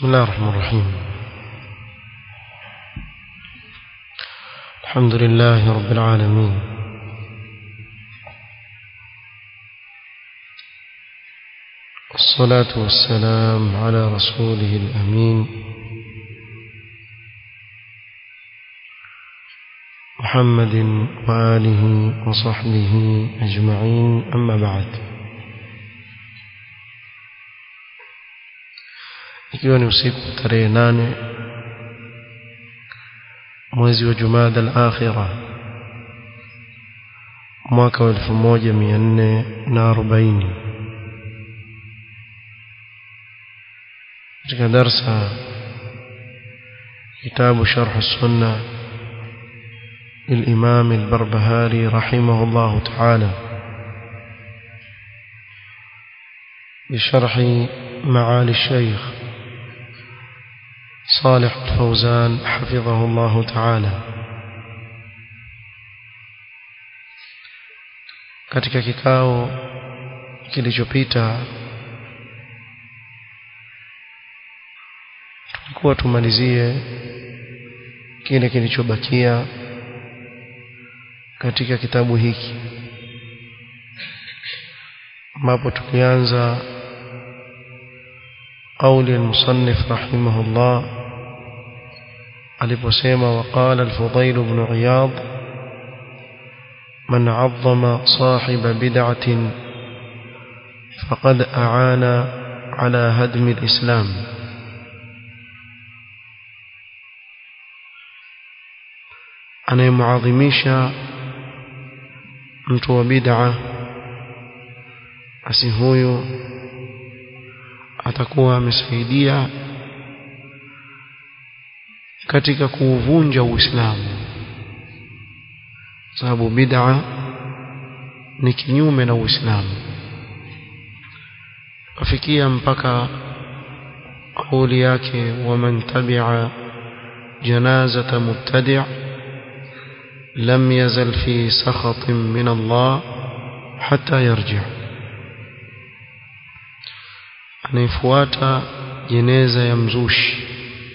بسم الله الرحمن الرحيم الحمد لله رب العالمين والصلاة والسلام على رسوله الأمين محمد وآله وصحبه أجمعين أما بعد ikiwa ni usiku tarehe nane mwezi wa Jumada al-Akhira mwaka wa 1440 katika darsa kitabu sharh as-sunnah للإمام البربهاري رحمه الله تعالى بشرح معالي الشيخ صالح الفوزان حفظه الله تعالى katika kikao kilichopita tulikuwa tumalizie kile kilichobakia katika kitabu hiki ambapo tulianza قول المصنف رحمه الله aliposema وقال الفضيل بن عياض من عظم صاحب بدعة فقد أعان على هدم الإسلام anayemwadhimisha mtu wa bid'a basi huyo atakuwa amesaidia katika kuuvunja Uislamu sababu bid'a ni kinyume na Uislamu kafikia mpaka kauli yake waman tabi'a janazata mubtadi' lam yazal fi sakhatin min Allah hatta yarji' anayefuata jeneza ya mzushi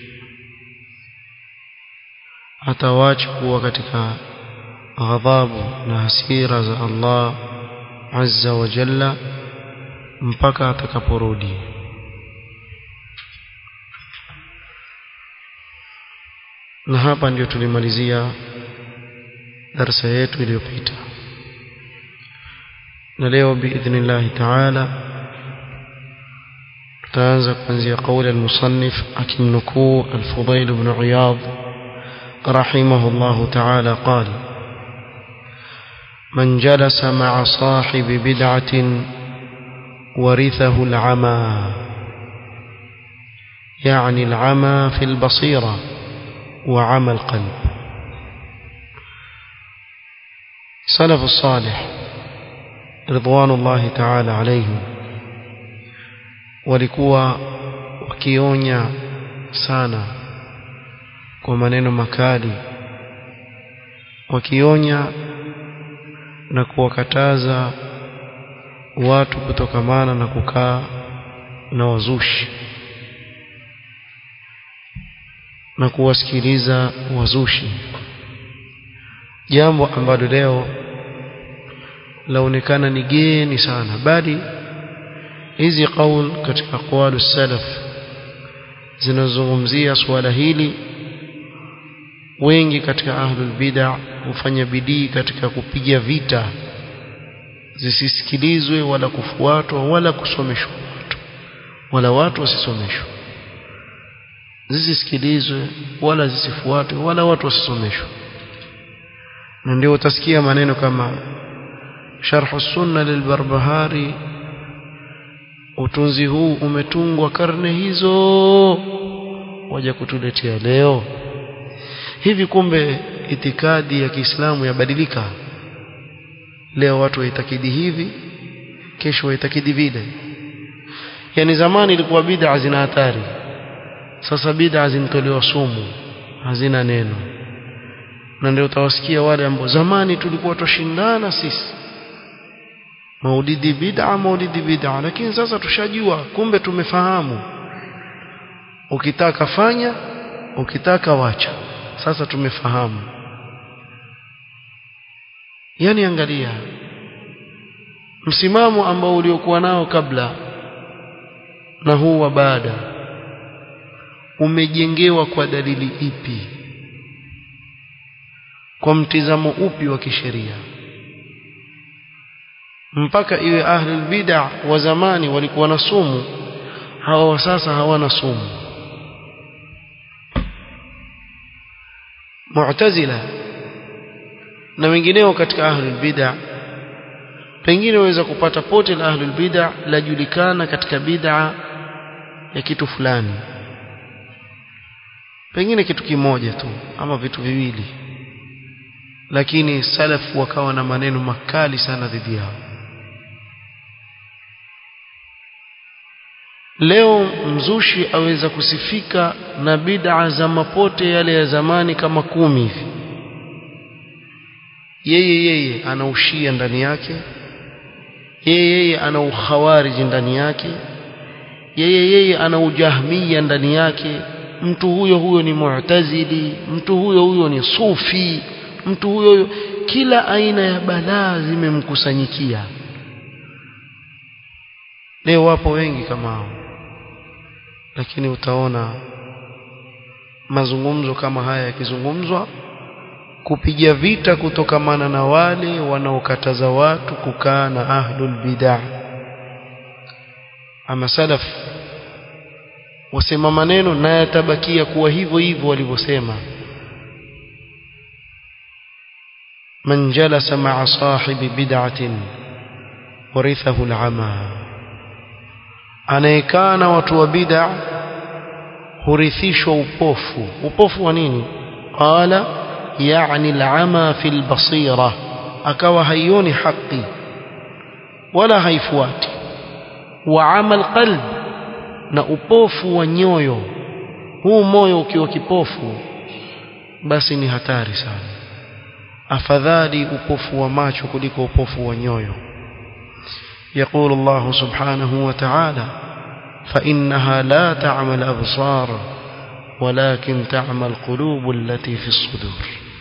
atawacha kuwa katika ghadhabu na hasira za Allah azza wa jalla mpaka atakaporudi na hapa ndio tulimalizia darasa yetu iliyopita na leo biidhnillahi taala tutaanza kuanzia kauli al-musannif akimnukuu al-Fudail ibn Iyad رحمه الله تعالى قال من جلس مع صاحب بدعة ورثه العمى يعني العمى في البصيرة وعمى القلب سلف الصالح رضوان الله تعالى عليهم walikuwa wakionya sana kwa maneno makali wakionya na kuwakataza watu kutokamana na kukaa na wazushi na kuwasikiliza wazushi jambo ambalo leo laonekana ni geni sana bali hizi qaul katika aqwalu salaf zinazungumzia suala hili wengi katika ahlul bid'ah hufanya bidii katika kupiga vita zisisikilizwe wala kufuatwa wala kusomeshwa watu wala watu wasisomeshwe zisisikilizwe wala zisifuatwe wala watu wasisomeshwe na ndio utasikia maneno kama sharh sunna lilbarbahari utunzi huu umetungwa karne hizo waja kutuletea leo hivi kumbe itikadi ya Kiislamu yabadilika leo watu waitakidi hivi kesho waitakidi vile yani zamani ilikuwa bid'a zina hatari sasa bid'a zinatolewa sumu hazina neno na ndio utawasikia wale ambao zamani tulikuwa tushindana sisi maulidi bid'a maulidi bid'a lakini sasa tushajua kumbe tumefahamu ukitaka fanya ukitaka wacha sasa tumefahamu yani angalia msimamo ambao uliokuwa nao kabla na huu wa baada umejengewa kwa dalili ipi kwa mtizamo upi wa kisheria mpaka iwe ahlul bid'a wa zamani walikuwa na sumu hawa wa sasa hawana sumu mu'tazila na wengineo katika ahlul bid'a pengine waweza kupata pote la ahlul bid'a lajulikana katika bid'a ya kitu fulani pengine kitu kimoja tu ama vitu viwili lakini salaf wakawa na maneno makali sana dhidi yao leo mzushi aweza kusifika na bid'a za mapote yale ya zamani kama kumi hivi yeye yeye ana ushia ndani yake yeye yeye ana ukhawariji ndani yake yeye yeye ana ujahmia ndani yake mtu huyo huyo ni mu'tazili mtu huyo huyo ni sufi mtu huyo huyo kila aina ya balaa zimemkusanyikia leo wapo wengi kama hao lakini utaona mazungumzo kama haya yakizungumzwa kupiga vita kutokamana na wale wanaokataza watu kukaa na ahlul bid'ah ama salaf wasema maneno na yatabakia kuwa hivyo hivyo walivyosema man jalasa ma'a sahibi bid'atin warithahu al'ama anayekaa na watu wa bid'a hurithishwa upofu upofu wa nini qala yani al'ama fi al-basira akawa haioni haki wala haifuati wa amal qalb na upofu wa nyoyo huu moyo ukiwa kipofu basi ni hatari sana afadhali upofu wa macho kuliko upofu wa nyoyo يقول الله سبحانه وتعالى فإنها لا تعمى الأبصار ولكن تعمى القلوب التي في الصدور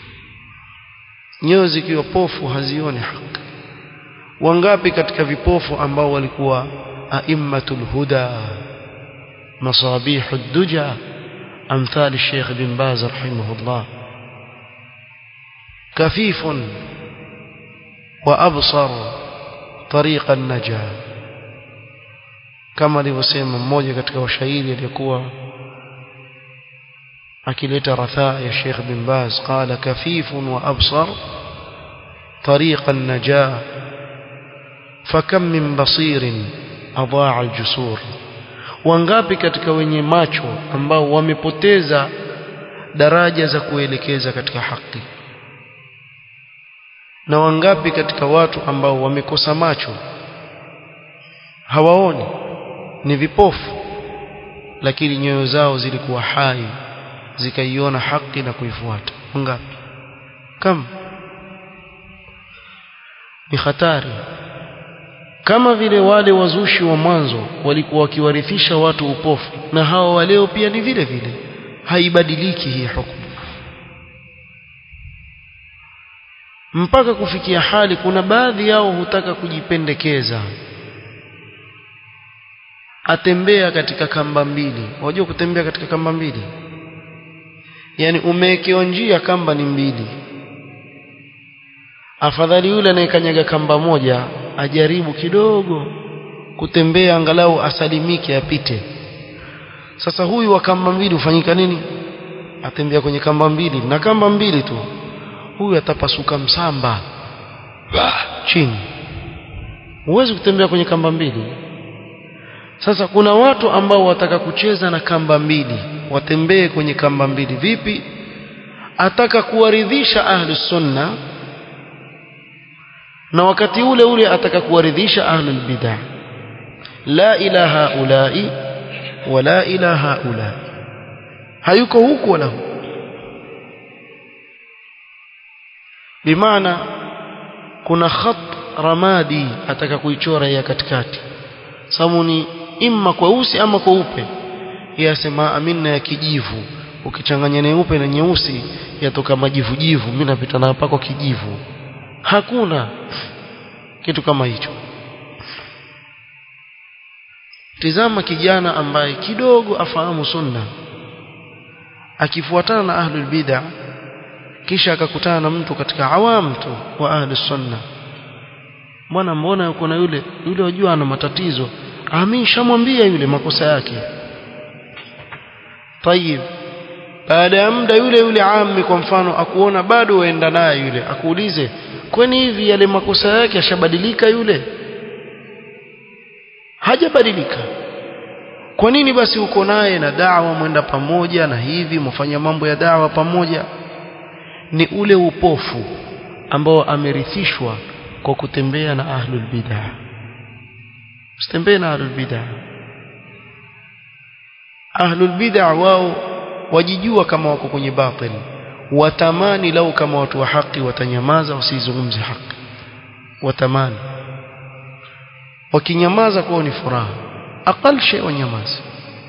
nyoyo zikiwa pofu hazioni haki wangapi katika vipofu ambao walikuwa aimmatul huda masabihu duja amthal Sheikh bin Baz rahimahullah kafifun wa absar tariqa an-najah kama alivyosema mmoja katika washairi aliyekuwa akileta rathaa ya Sheikh bin Baz qala kafifun wa absar tariqa an-najah fakam min basirin adaa al-jusur wangapi katika wenye macho ambao wamepoteza daraja za kuelekeza katika haki na wangapi katika watu ambao wamekosa macho hawaoni ni vipofu lakini nyoyo zao zilikuwa hai zikaiona haki na kuifuata wangapi kama ni hatari kama vile wale wazushi wa mwanzo walikuwa wakiwarithisha watu upofu na hawa wa leo pia ni vile vile haibadiliki hii hukumu mpaka kufikia hali kuna baadhi yao hutaka kujipendekeza atembea katika kamba mbili wajua kutembea katika kamba mbili yani umewekewa njia kamba ni mbili afadhali yule anayekanyaga kamba moja ajaribu kidogo kutembea angalau asalimike apite sasa huyu wa kamba mbili hufanyika nini atembea kwenye kamba mbili na kamba mbili tu huyu atapasuka msamba bah, chini huwezi kutembea kwenye kamba mbili sasa kuna watu ambao wataka kucheza na kamba mbili watembee kwenye kamba mbili vipi ataka kuwaridhisha ahlus sunna na wakati ule ule ataka kuwaridhisha ahlul bid'ah la ilaha ulai wala ilaha ulai hayuko huku wala huku bimaana kuna khat ramadi ataka kuichora ya katikati sababu ni imma kweusi ama kweupe yeye asema amina ya kijivu ukichanganya nyeupe na nyeusi yatoka majivu jivu mimi napita na pako kijivu hakuna kitu kama hicho tizama kijana ambaye kidogo afahamu sunna akifuatana na ahlul bid'ah kisha akakutana na mtu katika awam tu wa ahlus sunna mbona mbona yuko na yule yule wajua ana matatizo amin shamwambia yule makosa yake tayib baada ya muda yule yule ammi kwa mfano akuona bado waenda naye yule akuulize kwani hivi yale makosa yake yashabadilika yule hajabadilika kwa nini basi uko naye na dawa mwenda pamoja na hivi mfanya mambo ya dawa pamoja ni ule upofu ambao amerithishwa kwa kutembea na ahlul bid'ah usitembee na ahlul bid'ah ahlul bid'ah wao wajijua kama wako kwenye batil watamani lau kama watu wa haki watanyamaza wasizungumze haki watamani wakinyamaza kwao ni furaha aqal shay wanyamaza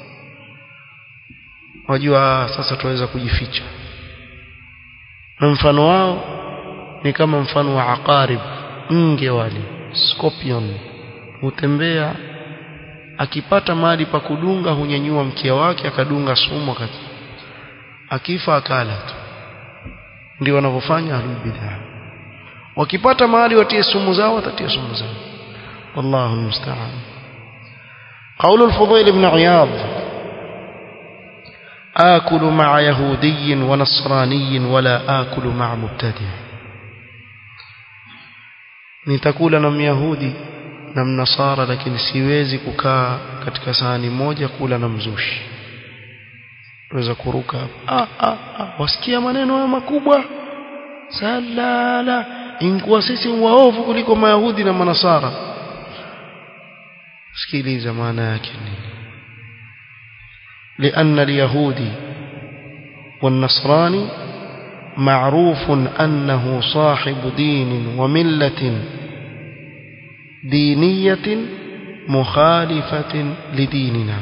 wajua sasa tuweza kujificha na mfano wao ni kama mfano wa aqarib nge wale scorpion hutembea akipata mahali pa kudunga hunyanyua mkia wake akadunga sumu akati akifa akala tu ndio wanavyofanya ahlul bid'ah wakipata mahali watie sumu zao watatia sumu zao wallahu almusta'an قول الفضيل بن عياض آكل مع يهودي ونصراني ولا آكل مع مبتدع nitakula na myahudi na mnasara lakini siwezi kukaa katika sahani moja kula na mzushi weza kuruka ah, ah, ah. wasikia maneno haya makubwa salala inkuwa sisi waovu kuliko mayahudi na manasara sikiliza maana yake nini لأن اليهودي والنصراني معروف أنه صاحب دين وملة دينية مخالفة لديننا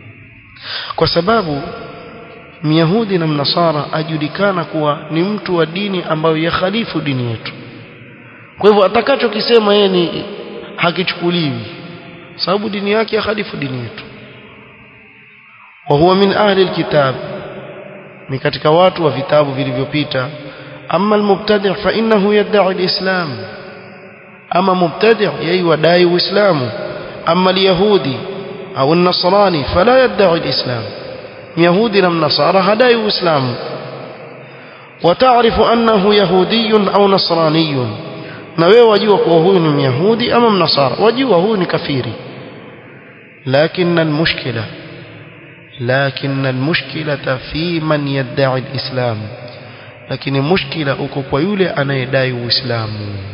وسباب myahudi na mnasara ajulikana kuwa ni mtu wa dini ambayo yakhalifu dini yetu kwa hivyo atakachokisema yeye ni hakichukuliwi sababu dini yake yakhalifu dini yetu wa huwa min ahli alkitab ni katika watu wa vitabu vilivyopita amma almubtadi' fa innahu yad'i alislam ama mubtadi' yeye wadai uislamu amma alyahudi au an-nasrani fala yad'i alislam يهودي لم نصارى هداي وإسلام وتعرف أنه يهودي أو نصراني نوي وجوه وهو من يهودي أمام نصارى وجوه هو كفيري لكن المشكلة لكن المشكلة في من يدعي الإسلام لكن المشكلة أكوكو يولي أنا يدعي إسلام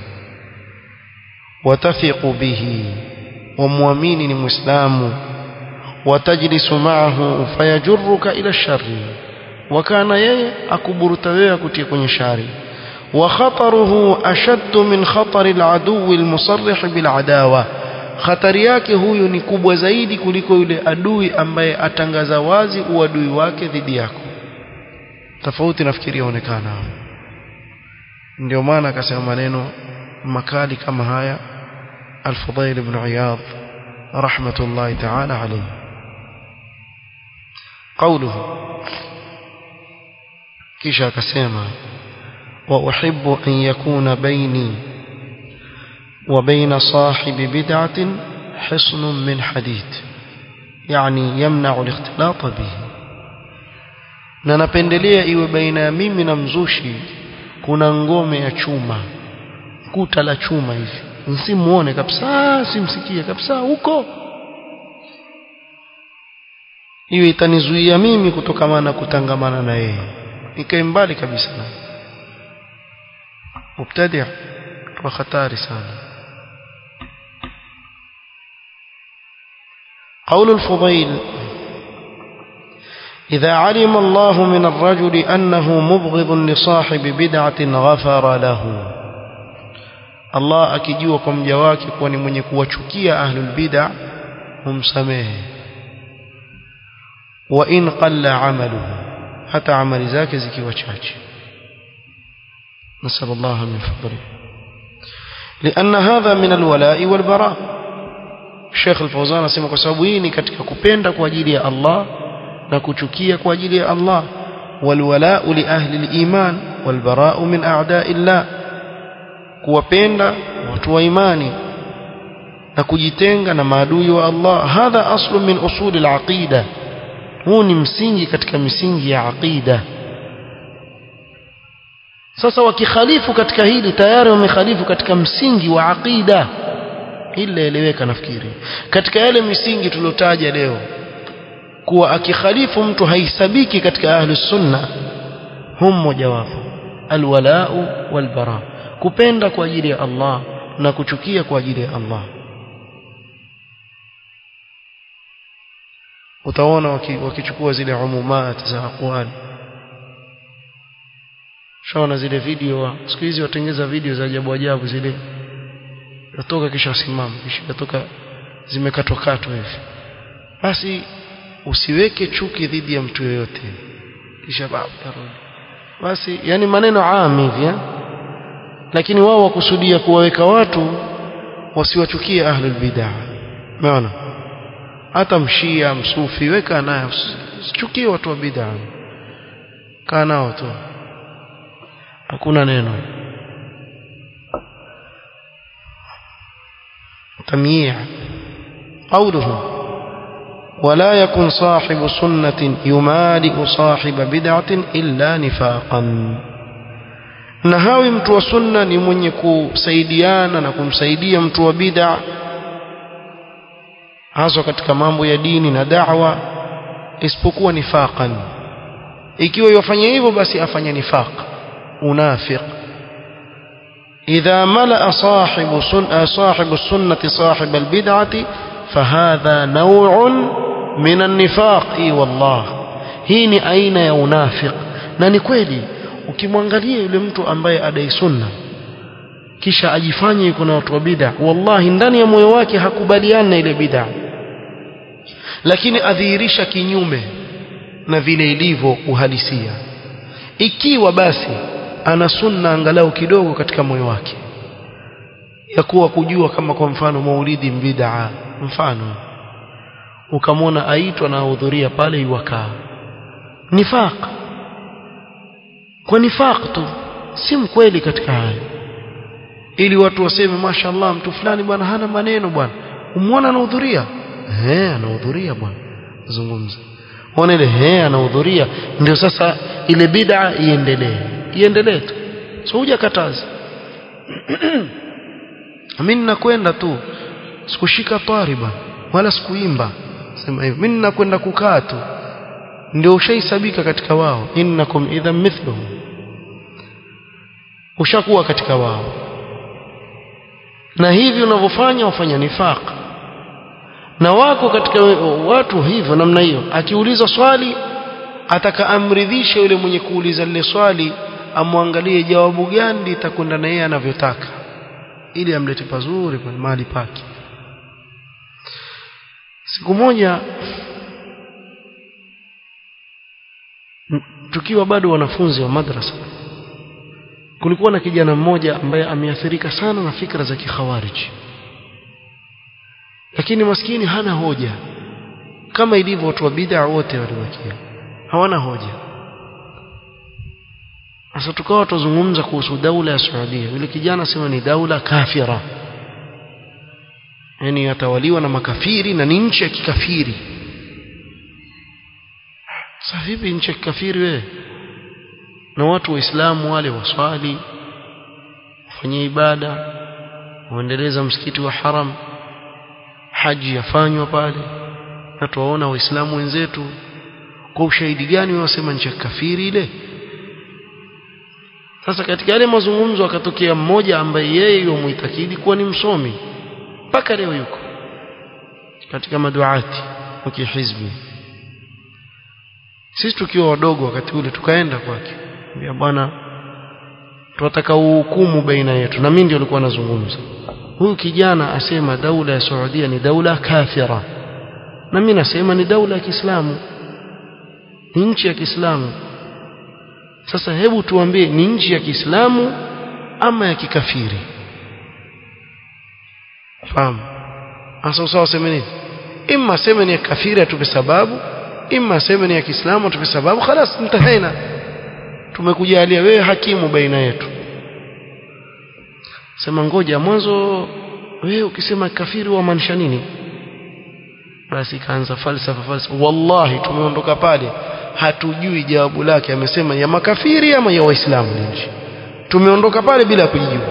وتثق به ومؤمن مسلم وتجلس معه فيجرك إلى الشر وكان يي أكبرت wewe kutia kwenye shari وخطره أشد من خطر العدو المصرح بالعداوة hatari yake huyu ni kubwa zaidi kuliko yule adui ambaye atangaza wazi uadui wake dhidi yako tofauti nafikiri yaonekana ndio maana akasema maneno makali kama haya al-Fudayl ibn Iyad rahmatullahi ta'ala alayhi قوله kisha akasema wa uhibbu an yakuna baini wa baina sahibi bid'atin hisnun min hadid yani yamna'u al-ikhtilat bihi na napendelea iwe baina ya mimi na mzushi kuna ngome ya chuma kuta la chuma hivi nsimuone kabisa simsikie kabisa huko hiyo itanizuia mimi kutokamana na kutangamana na yeye nikae mbali kabisa na mubtadi wa hatari sana قول الفضيل إذا علم الله من الرجل أنه مبغض لصاحب بدعة غفر له Allah akijua kwa mja wake kuwa ni mwenye kuwachukia ahlul bid'a humsamehe wa in qalla amaluhu hata amali zake zikiwa chache نسأل الله من فضله لأن هذا من الولاء والبراء الشيخ الفوزان asema kwa sababu hii ni katika kupenda kwa ajili ya Allah na kuchukia kwa ajili ya Allah والولاء لأهل الإيمان والبراء من أعداء الله kuwapenda watu wa imani na kujitenga na maadui wa Allah hadha aslu min usuli al-aqida huu ni msingi katika misingi ya aqida sasa wakikhalifu katika hili tayari wamekhalifu katika msingi wa aqida hili eleweka nafikiri katika yale misingi tuliotaja leo kuwa akikhalifu mtu haisabiki katika ahli sunna hum mojawapo alwalau walbara kupenda kwa ajili ya Allah na kuchukia kwa ajili ya Allah utaona wakichukua zile umumat za aqwali shaona zile video siku hizi watengeza video za ajabu ajabu zile yatoka kisha simama kisha yatoka zimekatwa katwa hivi basi usiweke chuki dhidi ya mtu yoyote kisha baada basi yani maneno aam hivi lakini wao wakusudia kuwaweka watu wasiwachukie ahlul bid'ah umeona hata mshia msufi weka naye usichukie watu wa bid'ah kaa nao tu hakuna neno تمييع قوله ولا يكن صاحب سنة يمالئ صاحب بدعة إلا نفاقا na hawi mtu wa sunna ni mwenye kusaidiana na kumsaidia mtu wa bid'a hasa katika mambo ya dini na da'wa isipokuwa nifaqan ikiwa yafanya hivyo basi afanya nifaq unafiq idha malaa sahibu sun sahibu sunnati sahib albid'ati fahadha naw'un min an-nifaq i wallah hii ni aina ya unafiq na ni kweli ukimwangalia yule mtu ambaye adai sunna kisha ajifanye yuko na watu wa bid'a wallahi ndani ya moyo wake hakubaliani na ile bid'a lakini adhihirisha kinyume na vile ilivyo uhalisia ikiwa basi ana sunna angalau kidogo katika moyo wake ya kuwa kujua kama kwa mfano maulidi bid'a mfano ukamwona aitwa na ahudhuria pale iwakaa nifaq kwa nifaq tu si mkweli katika hayo ili watu waseme mashallah mtu fulani bwana hana maneno bwana umwona anahudhuria eh anahudhuria bwana zungumza ona ile eh anahudhuria ndio sasa ile bid'a iendelee iendelee tu so hujakataza mimi ninakwenda tu sikushika tariba wala sikuimba sema hivyo mimi ninakwenda kukaa tu ndio ushaisabika katika wao innakum idhan mithluhum ushakuwa katika wao na hivi unavyofanya wafanya nifaq na wako katika watu hivyo namna hiyo akiuliza swali atakaamridhisha yule mwenye kuuliza lile swali amwangalie jawabu gani litakwenda na yeye anavyotaka ili amlete pazuri kwenye mahali pake siku moja tukiwa bado wanafunzi wa madrasa kulikuwa na kijana mmoja ambaye ameathirika sana na fikra za kikhawariji lakini maskini hana hoja kama ilivyo watu wa bid'a wote walibakia hawana hoja sasa tukawa tuzungumza kuhusu daula ya Saudia yule kijana asema ni daula kafira yani yatawaliwa na makafiri na ni nchi ya kikafiri sasa vipi nchi ya kikafiri wewe na watu waislamu wale waswali wafanye ibada waendeleza msikiti wa haram haji yafanywa pale na tuwaona waislamu wenzetu kwa ushahidi gani wasema nchi ya kafiri ile sasa katika yale mazungumzo akatokea mmoja ambaye yeye yomuitakidi kuwa ni msomi mpaka leo yuko katika maduati wa kihizbi sisi tukiwa wadogo wakati ule tukaenda kwake mbia bwana tunataka uhukumu baina yetu na mimi ndio nilikuwa nazungumza huyu kijana asema daula ya Saudia ni daula kafira na mimi nasema ni daula ya Kiislamu ni nchi ya Kiislamu sasa hebu tuambie ni nchi ya Kiislamu ama ya kikafiri fahamu hasa sawa sema nini imma sema ni ya kafiri atupe sababu imma sema ni ya Kiislamu atupe sababu خلاص انتهينا tumekujalia wewe hakimu baina yetu sema ngoja mwanzo wewe ukisema kafiri wamaanisha nini basi kaanza falsafa falsafa wallahi tumeondoka pale hatujui jawabu lake amesema ya makafiri ama ya waislamu nje tumeondoka pale bila kujibu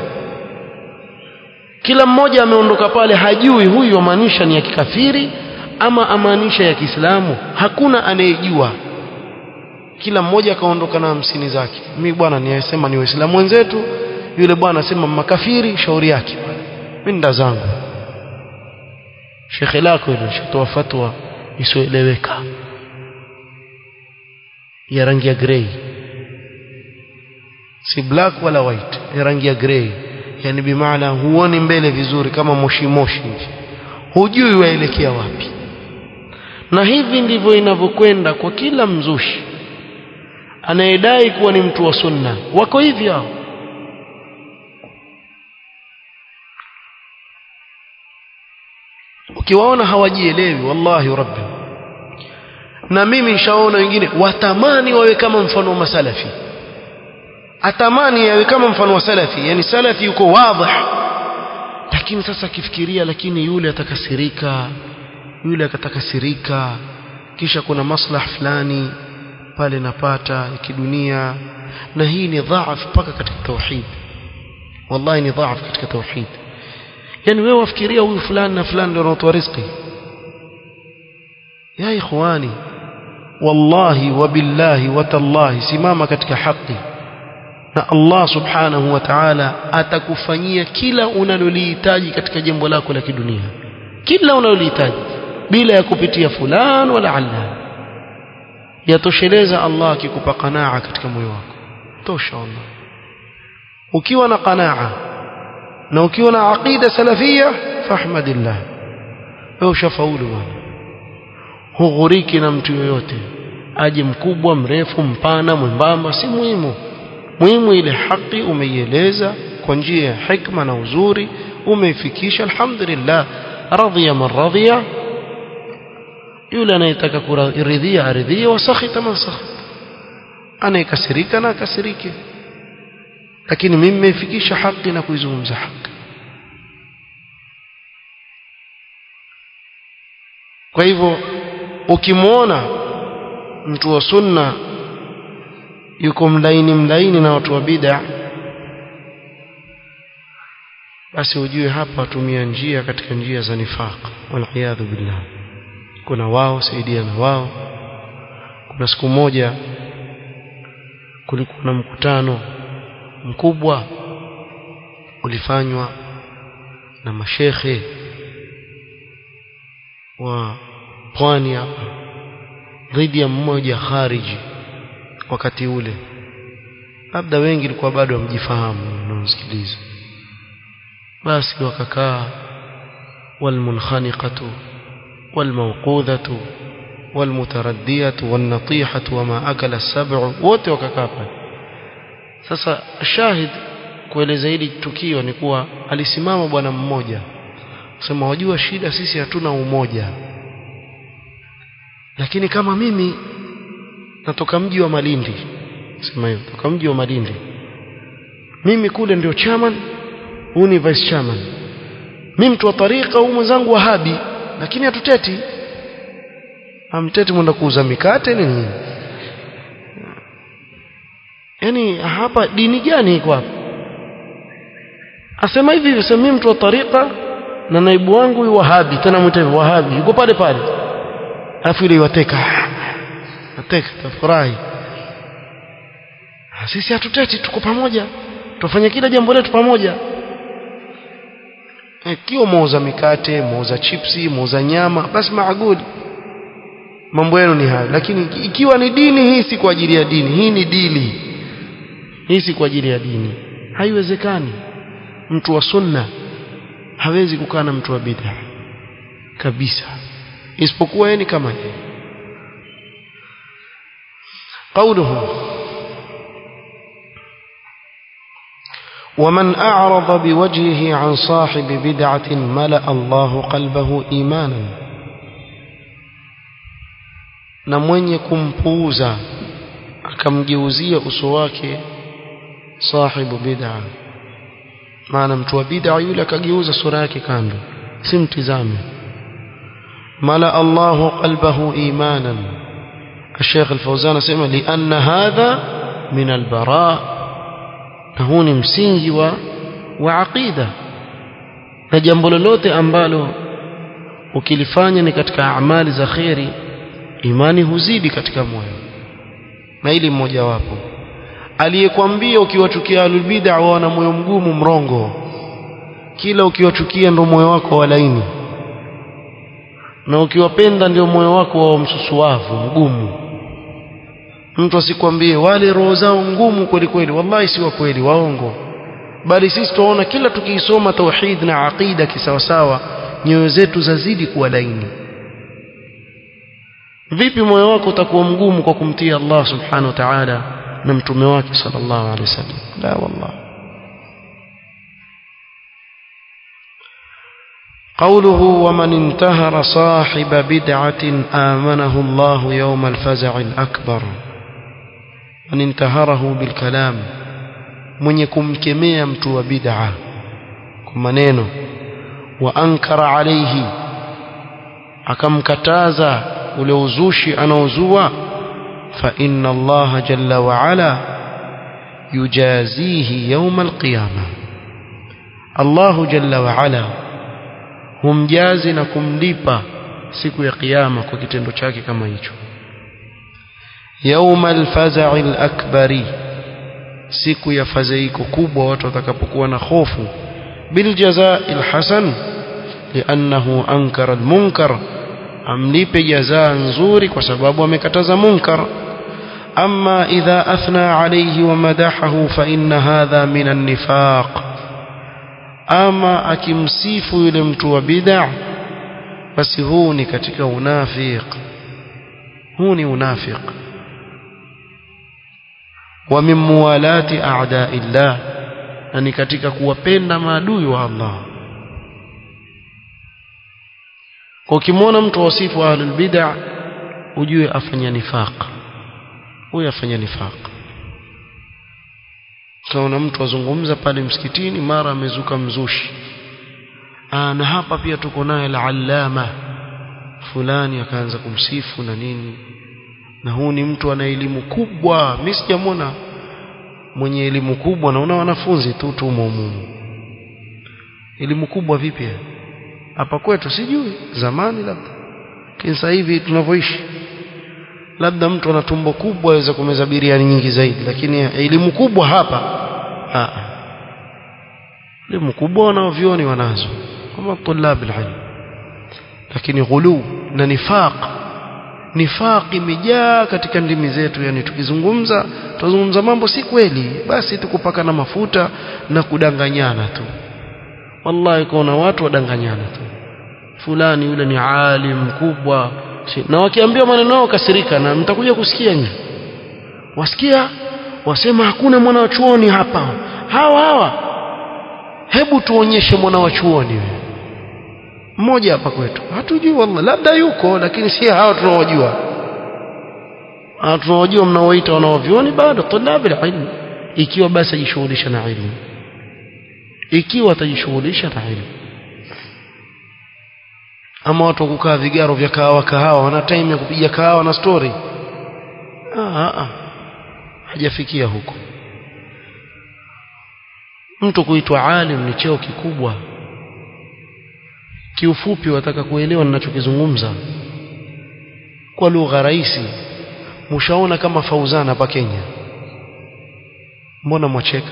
kila mmoja ameondoka pale hajui huyu amaanisha ni ya kikafiri ama amaanisha ya Kiislamu hakuna anayejua kila mmoja akaondoka na hamsini zake mimi bwana niyasema ni waislamu wenzetu yule bwana asema makafiri shauri yake mimi nda zangu shekhe lako ile shatoa fatwa isioeleweka ya rangi ya grey si black wala white ya rangi ya grey yani bimaana huoni mbele vizuri kama moshi moshi hivi hujui waelekea wapi na hivi ndivyo inavyokwenda kwa kila mzushi anayedai kuwa ni mtu wa sunna wako hivi hao ukiwaona hawajielewi wallahi rabbi na mimi nishaona wengine watamani wawe kama mfano wa masalafi atamani yawe kama mfano wa salafi yani salafi yuko wazi lakini sasa akifikiria lakini yule atakasirika yule akatakasirika kisha kuna maslaha fulani pale napata ya kidunia na hii ni dhaaf mpaka katika tauhid wallahi ni dhaaf katika tauhid yani wewe wafikiria huyu fulani na fulani ndio anatoa riziki ya ikhwani wallahi wabillahi watallahi simama katika haki na Allah subhanahu wa ta'ala atakufanyia kila unalolihitaji katika jambo lako la kidunia kila unalolihitaji bila ya kupitia fulani wala allan yatosheleza Allah akikupa qanaa katika moyo wako tosha Allah ukiwa na qanaa na ukiwa na aqida salafia fahmadillah wewe ushafaulu bwana hughuriki na mtu yoyote aje mkubwa mrefu mpana mwembamba si muhimu muhimu ile haki umeieleza kwa njia ya hikma na uzuri umeifikisha alhamdulillah radhiya man radhiya yule anayetaka kuridhia aridhia wasakhita man sakhita anayekasirika na akasirike lakini mimi nimeifikisha haki na kuizungumza haki kwa hivyo ukimwona mtu wa sunna yuko mlaini mlaini na watu wa bid'a basi ujue hapa watumia njia katika njia za nifaq waliyadhu billah kuna wao saidia na wao kuna siku moja kulikuwa na mkutano mkubwa ulifanywa na mashekhe wa pwani hapa dhidi ya mmoja khariji wakati ule labda wengi ilikuwa bado hamjifahamu mnaosikiliza basi wakakaa walmunkhaniqatu walmawqudhatu walmutaraddiyatu wannatihatu wama akala sab'u wote wakakaa pale sasa shahid kueleza hili tukio ni kuwa alisimama bwana mmoja sema wajua shida sisi hatuna umoja lakini kama mimi natoka mji wa Malindi sema hiyo toka mji wa Malindi mimi kule ndio chairman huyu ni vice chairman mimi mtu wa tarika huyu mwenzangu wahabi lakini hatuteti amteti mwenda kuuza mikate nini yani hapa dini gani iko hapa asema hivi sema mimi mtu wa tarika na naibu wangu huyu wahabi tena mwite wahabi yuko pale pale alafu ile wateka ateka tafurahi sisi hatuteti tuko pamoja tufanye kila jambo letu pamoja ikiwa muuza mikate muuza chipsi muuza nyama basi maaguli mambo yenu ni hayo lakini ikiwa ni dini hii si kwa ajili ya dini hii ni dili hii si kwa ajili ya dini haiwezekani mtu wa sunna hawezi kukaa na mtu wa bid'a kabisa isipokuwa yeye ni kama yeye قوله ومن أعرض بوجهه عن صاحب بدعة ملأ الله قلبه إيمانا na mwenye kumpuuza akamgeuzia uso wake sahibu bid'a maana mtu wa bid'a yule akageuza sura yake kando simtizame mala Allahu qalbahu imanan الشيخ الفوزان سمع لأن هذا من البراء هون msingi wa wa aqida na jambo lolote ambalo ukilifanya ni katika amali za khairi imani huzidi katika moyo na ili mmoja wapo aliyekwambia ukiwachukia alulbid'a wana moyo mgumu mrongo kila ukiwachukia ndio moyo wako wa laini na ukiwapenda ndio moyo wako wa msusuavu mgumu mtu asikwambie wale roho zao ngumu kweli kweli wallahi si wa kweli waongo bali sisi tunaona kila tukiisoma tauhid na aqida kisawasawa nyoyo zetu zazidi kuwa laini vipi moyo wako utakuwa mgumu kwa kumtii Allah subhanahu wa ta'ala na mtume wake sallallahu alaihi wasallam la wallah قوله ومن انتهر صاحب بدعة آمنه الله يوم الفزع الأكبر من انتهره بالكلام من يكم كمية متوى بدعة كمانينو وأنكر عليه أكم كتازا ولوزوشي أنا وزوى فإن الله جل وعلا يجازيه يوم القيامة الله جل وعلا humjazi na kumlipa siku ya kiyama kwa kitendo chake kama hicho yauma alfaza'i alakbari siku ya fadhaiko kubwa watu watakapokuwa na hofu biljazaa'i alhasan li'annahu ankara almunkar amlipe jazaa nzuri kwa sababu amekataza munkar أما إذا أثنى عليه ومدحه فإن هذا من النفاق ama akimsifu yule mtu wa bid'a basi huu ni katika unafiq huu ni unafiq wa min muwalati a'da'illah na ni katika kuwapenda maadui wa Allah kwa ukimwona mtu wasifu ahlul bid'a ujue afanya nifaq huyu afanya nifaq tunaona mtu azungumza pale msikitini mara amezuka mzushi Aa, na hapa pia tuko naye al-allama fulani akaanza kumsifu na nini na huu ni mtu ana elimu kubwa mimi sijamwona mwenye elimu kubwa naona wanafunzi tu tu mumu elimu kubwa vipi hapa kwetu sijui zamani labda lakini sasa hivi tunavyoishi labda mtu ana tumbo kubwa aweza kumeza biriani nyingi zaidi lakini elimu kubwa hapa a elimu kubwa wanaovioni wanazo kama tulab alilm lakini ghulu na nifaq nifaq imejaa katika ndimi zetu yani tukizungumza tuzungumza mambo si kweli basi tukupaka na mafuta na kudanganyana tu wallahi kuna watu wadanganyana tu fulani yule ni alim mkubwa na wakiambiwa maneno yao kasirika na mtakuja kusikia nyinyi wasikia wasema hakuna mwana wa chuoni hapa hawa hawa hebu tuonyeshe mwana wa chuoni mmoja hapa kwetu hatujui wallahi labda yuko lakini si hawa tunaojua tunaojua mnaoita wanaovioni bado tulabi ilmu ikiwa basi ajishughulisha na ilmu ikiwa atajishughulisha na ilmu ama watu kukaa vigaro vya kahawa kahawa wana time ya kupiga kahawa na story ah, ah. hajafikia huko mtu kuitwa alim ni cheo kikubwa kiufupi wataka kuelewa ninachokizungumza kwa lugha rahisi mshaona kama Fauzana hapa Kenya mbona mwacheka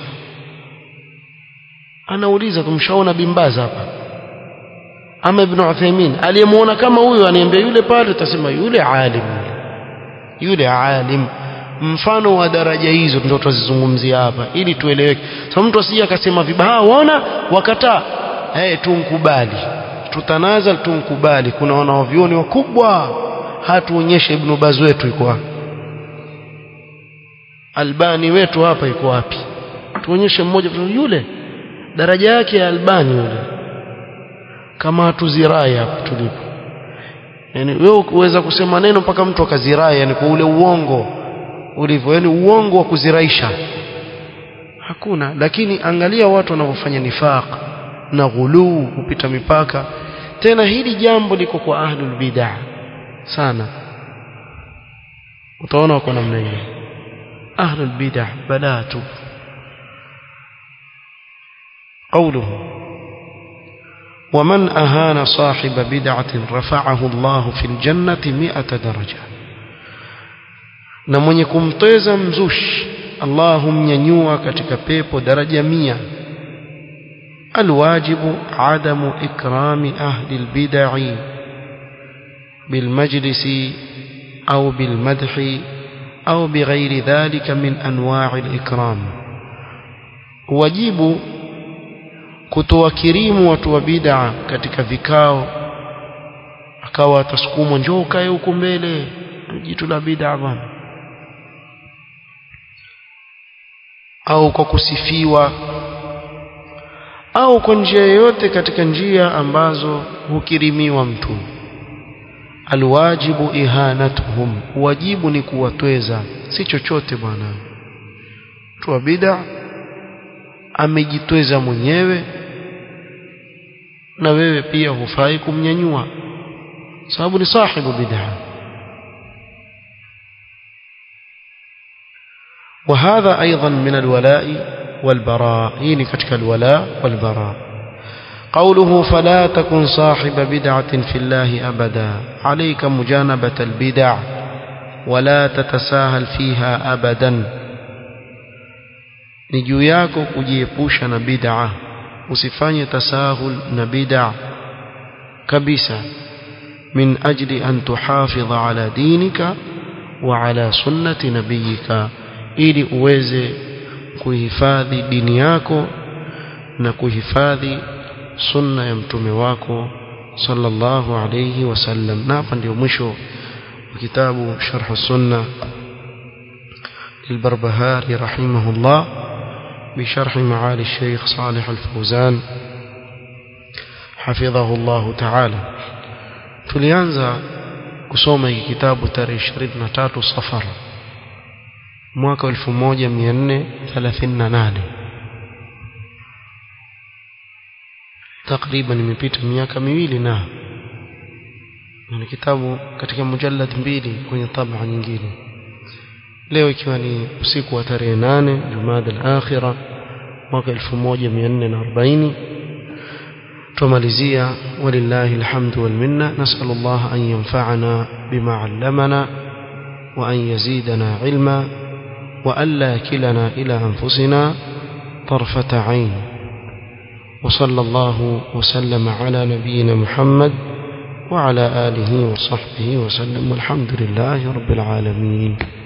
anauliza tumshaona bimbaza hapa ama ibn Uthaymeen aliyemuona kama huyo aniambia yule pale utasema yule alim yule alim mfano wa daraja hizo ndio tutazizungumzia hapa ili tueleweke so mtu asije akasema vibaya waona wakataa eh tunkubali tutanazal tunkubali kuna wanaovioni wakubwa hatuonyeshe ibn Baz wetu yuko albani wetu hapa iko wapi tuonyeshe mmoja yule daraja yake ya albani yule kama hatuzirai hapa tulipo yani wewe uweza kusema neno mpaka mtu akazirai yani kwa ule uongo ulivyo yani uongo wa kuziraisha hakuna lakini angalia watu wanavyofanya nifaq na ghuluu kupita mipaka tena hili jambo liko kwa ahlul bid'ah sana utaona wako namna hiyo ahlul bid'ah balatu قوله ومن أهان صاحب بدعة رفعه الله في الجنة مئة درجة na mwenye kumteza mzushi Allah humnyanyua katika pepo daraja mia alwajibu adamu ikrami ahli albid'i bilmajlisi au bilmadhi au bighairi dhalika min anwa'i alikram wajibu kutowakirimu watu wa bid'a katika vikao akawa atasukumwa njoo ukae huko mbele jitu la bid'a bwana au kwa kusifiwa au kwa njia yoyote katika njia ambazo hukirimiwa mtu alwajibu ihanatuhum wajibu ni kuwatweza si chochote bwana mtu wa bid'a amejitweza mwenyewe na wewe pia hufai kumnyanyua sababu ni sahibu bid'a وهذا أيضا من الولاء والبراء هيني كتك الولاء والبراء قوله فلا تكن صاحب بدعة في الله أبدا عليك مجانبة البدع ولا تتساهل فيها أبدا ni juu yako kujiepusha na bid'a usifanye tasahul na bid'a kabisa min ajli an tuhafidha ala dinika wa ala sunnati nabiyika ili uweze kuhifadhi dini yako na kuhifadhi sunna ya mtume wako sallallahu alayhi wasallam na hapa ndio mwisho wa kitabu sharh sunna للبربهاري رحمه الله بشرح معالي الشيخ صالح الفوزان حفظه الله تعالى tulianza kusoma hiki kitabu tarehe 23 safar mwaka 1438 takriban imepita miaka miwili na ni kitabu katika mujallad mbili kwenye tabaa nyingine leo ikiwa ni usiku wa tarehe 8 Jumada al-Akhira mwaka 1440 tumalizia walillahi alhamdu wal minna nas'alu Allah an yanfa'ana bima 'allamana wa an yazidana 'ilma wa alla kilana ila anfusina طرفة عين وصلى الله وسلم على نبينا محمد وعلى آله وصحبه وسلم والحمد لله رب العالمين